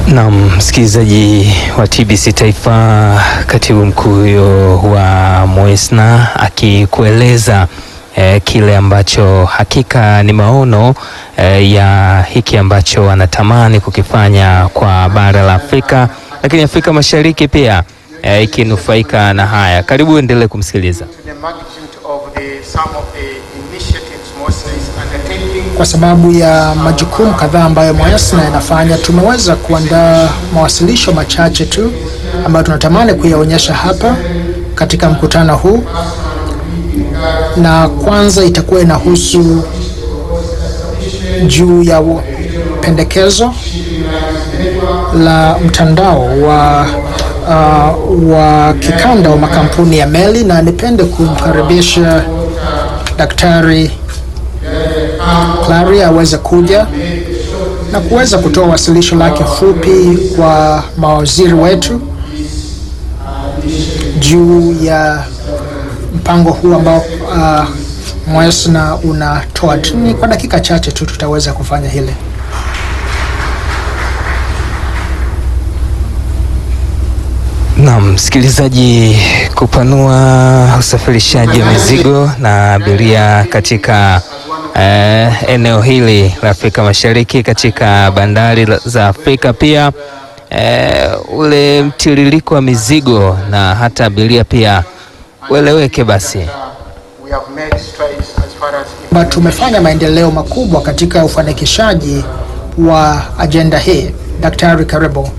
Na msikilizaji wa TBC Taifa, katibu mkuu huyo wa Moesna akikueleza eh, kile ambacho hakika ni maono eh, ya hiki ambacho anatamani kukifanya kwa bara la Afrika, lakini Afrika Mashariki pia eh, ikinufaika na haya. Karibu endelee kumsikiliza. the magnitude of the some of the initiatives Moesna is undertaking. Kwa sababu ya majukumu kadhaa ambayo Moesna inafanya, tumeweza kuandaa mawasilisho machache tu ambayo tunatamani kuyaonyesha hapa katika mkutano huu, na kwanza itakuwa inahusu juu ya u- pendekezo la mtandao wa uh, wa kikanda wa makampuni ya meli, na nipende kumkaribisha Daktari Clary aweze kuja na kuweza kutoa wasilisho lake fupi kwa mawaziri wetu juu ya mpango huu ambao uh, Moesna unatoa. Ni kwa dakika chache tu tutaweza kufanya hili. Naam, msikilizaji, kupanua usafirishaji wa mizigo na abiria katika eh, eneo hili la Afrika Mashariki katika bandari la- za Afrika pia eh, ule mtiririko wa mizigo na hata abiria pia ueleweke basi. We have made strides as far as Ba tumefanya maendeleo makubwa katika ufanikishaji wa ajenda hii. Daktari, karibu.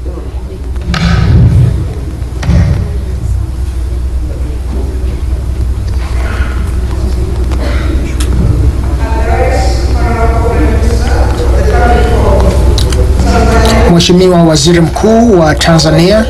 Mheshimiwa Waziri Mkuu wa Tanzania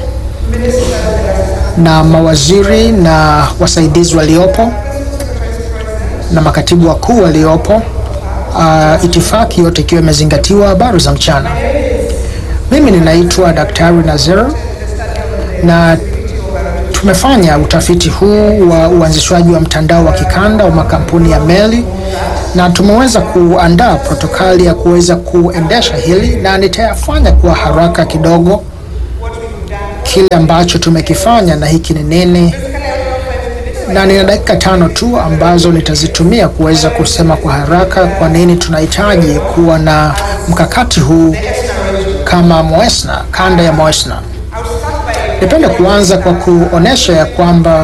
na mawaziri na wasaidizi waliopo na makatibu wakuu waliopo, uh, itifaki yote ikiwa imezingatiwa. Habari za mchana. Mimi ninaitwa Daktari Nazir na tumefanya utafiti huu wa uanzishwaji wa mtandao wa kikanda wa makampuni ya meli na tumeweza kuandaa protokali ya kuweza kuendesha hili, na nitayafanya kwa haraka kidogo kile ambacho tumekifanya na hiki ni nini na nina dakika tano tu ambazo nitazitumia kuweza kusema kwa haraka kwa nini tunahitaji kuwa na mkakati huu kama Moesna, kanda ya Moesna. Nipende kuanza kwa kuonesha ya kwamba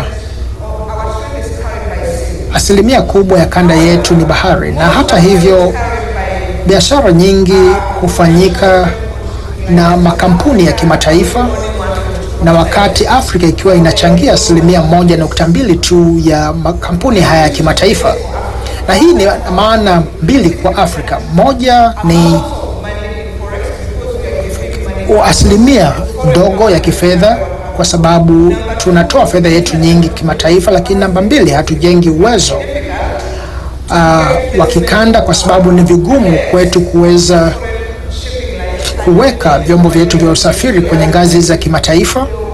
asilimia kubwa ya kanda yetu ni bahari, na hata hivyo biashara nyingi hufanyika na makampuni ya kimataifa na wakati Afrika ikiwa inachangia asilimia moja nukta mbili tu ya makampuni haya ya kimataifa, na hii ni maana mbili kwa Afrika. Moja ni u- asilimia ndogo ya kifedha, kwa sababu tunatoa fedha yetu nyingi kimataifa, lakini namba mbili, hatujengi uwezo uh, wa kikanda, kwa sababu ni vigumu kwetu kuweza kuweka vyombo vyetu vya usafiri kwenye ngazi za kimataifa